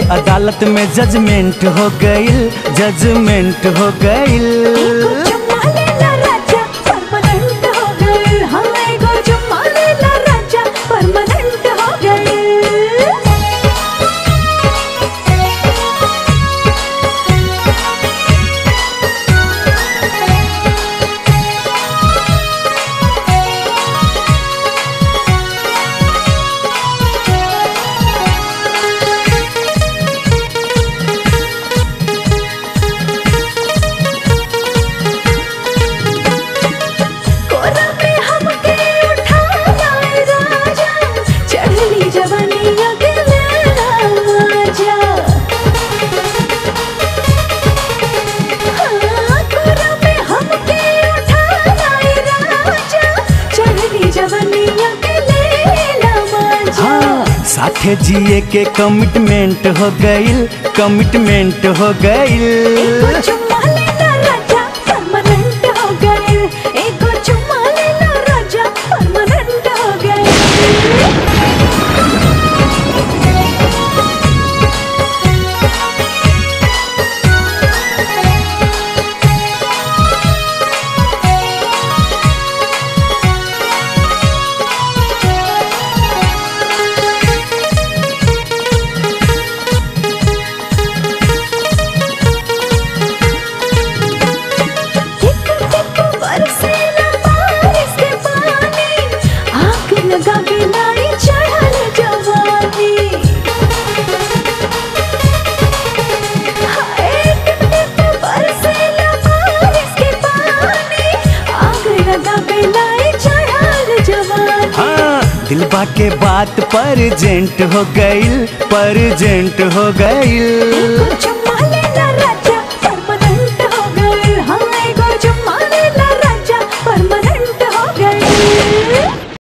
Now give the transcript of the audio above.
अदालत में जजमेंट हो गईल जजमेंट हो गईल एगो चुम्मा लेला राजा परमानेंट हो गइल हाँ एगो चुम्मा लेला राजा परमानेंट हो गइल कोरा में हमके उठा लाए राजा चढ़ली जवानिया के लेला मजा हाँ, कोरा में हमके उठा लाए राजा चढ़ली जवानिया के लेला मजा हाँ साथे जिए के कमिटमेंट हो गईल कमिटमेंट हो एगो गईल चुम्मा लेला राजा परमानेंट हो गइल एगो चुम्मा लेला राजा परमानेंट हो गइल टिक टिक बरसेला बारिश के पानी आग लगा के लाई चढ़ल जवानी हाय टिक टिक बरसेला बारिश के पानी आग लगा के लाई चढ़ल जवानी हाँ दिलबा के बात परजेंट हो गईल परजेंट हो गईल कुछ